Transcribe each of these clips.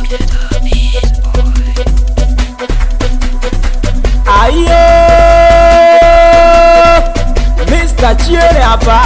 Ayo, Mr. Chiele hapa.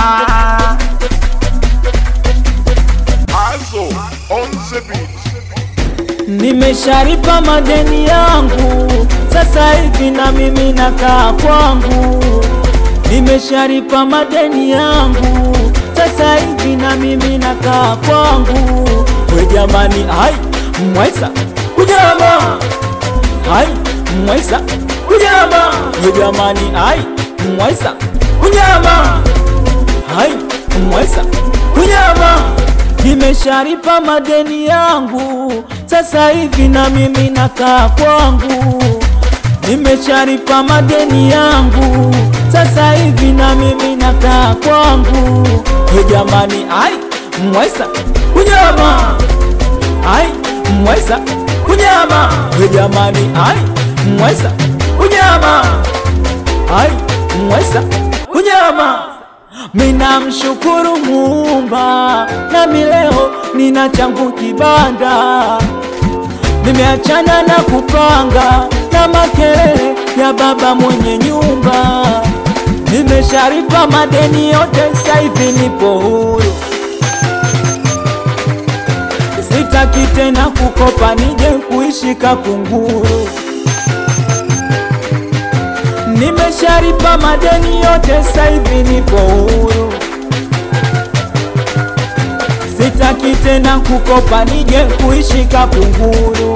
Also on the beat. Nimesharipa madeni yangu, sasa hivi na mimi nakaa kwangu. Nimesharipa madeni yangu, sasa hivi na mimi nakaa kwangu. We jamani, hai mwaisa kujama, hai mwaisa kujama. We jamani, hai mwaisa kujama, hai mwaisa kujama. Nimesharipa madeni yangu, sasa hivi na mimi nakaa kwangu. Nimesharipa madeni yangu, sasa hivi na mimi nakaa kwangu. We jamani, ai mwaisa kunyama, ai mwaisa kunyama. We jamani, ai mwaisa kunyama, ai mwaisa kunyama. Mina mshukuru Muumba, nami leo nina changu kibanda. Nimeachana na kupanga na makelele ya baba mwenye nyumba. Nimesharipa madeni yote, sasa hivi nipo huru. Sitaki tena kukopa nije kuishi kakunguru. Nimesharipa madeni yote, sasa hivi nipo huru. Sitaki tena kukopa nije kuishi kakunguru.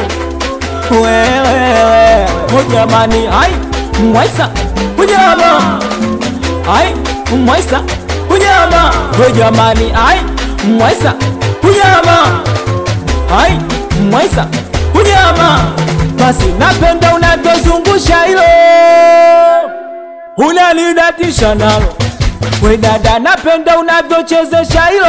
Wewe jamani, hai mwaisa unyama, hai mwaisa unyama, we jamani, hai mwaisa unyama, hai mwaisa unyama. Basi napenda unavyozungusha hilo, unanidatisha nalo. We dada, napenda unavyochezesha hilo,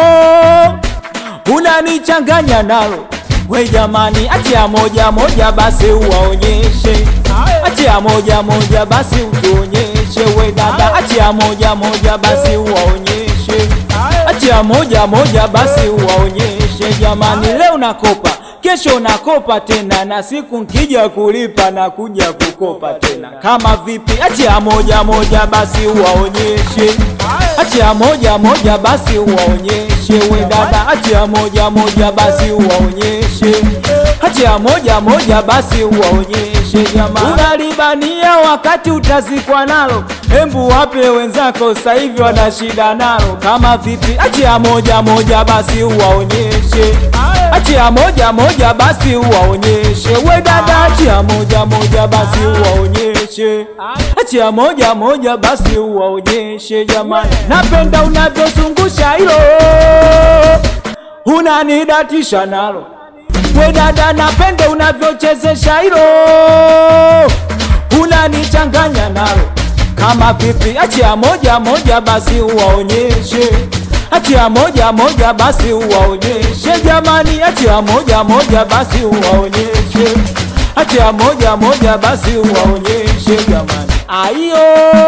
unanichanganya nalo. We jamani, achia moja moja basi uwaonyeshe, achia moja moja basi utuonyeshe. We dada, achia moja moja basi uwaonyeshe, achia moja moja basi uwaonyeshe. Jamani, leo nakopa kesho nakopa tena, na siku nkija kulipa na kuja kukopa tena. Kama vipi? Achia moja moja basi uwaonyeshe, achia moja moja basi uwaonyeshe. We dada, achia moja moja basi uwaonyeshe, achia moja moja basi uwaonyeshe. Jamani, unalibania wakati utazikwa nalo, hembu wape wenzako, sasa hivi wana shida nalo. Kama vipi? Achia moja moja basi uwaonyeshe achia moja moja basi uwaonyeshe. We dada, achia moja moja basi uwaonyeshe, achia moja moja basi uwaonyeshe. Jamani, napenda unavyozungusha hilo, unanidatisha nalo. We dada, napenda unavyochezesha hilo, unanichanganya nalo. Kama vipi? Achia moja moja basi uwaonyeshe achia moja moja basi uwaonyeshe jamani, achia moja moja basi uwaonyeshe, achia moja moja basi uwaonyeshe jamani. Ayo,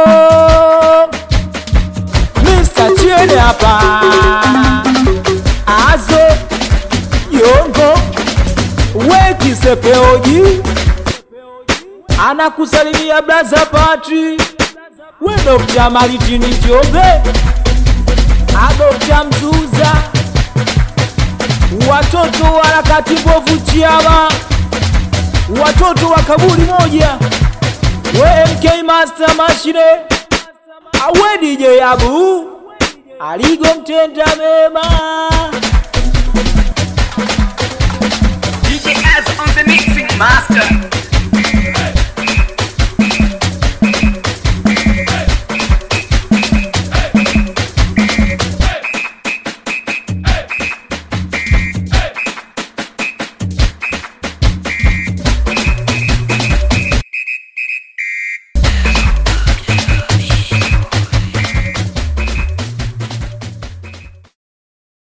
Mr. Chiene hapa, azo yongo wekisepeoji anakusalimia braza Patri, we Dr. Maritini Njombe Adokta Mzuza, watoto wa harakati mbovu Chiama, watoto wa kaburi moja, we MK Master Mashine, awe DJ Abu aligo mtenda mema. DJ Az on the mixing master.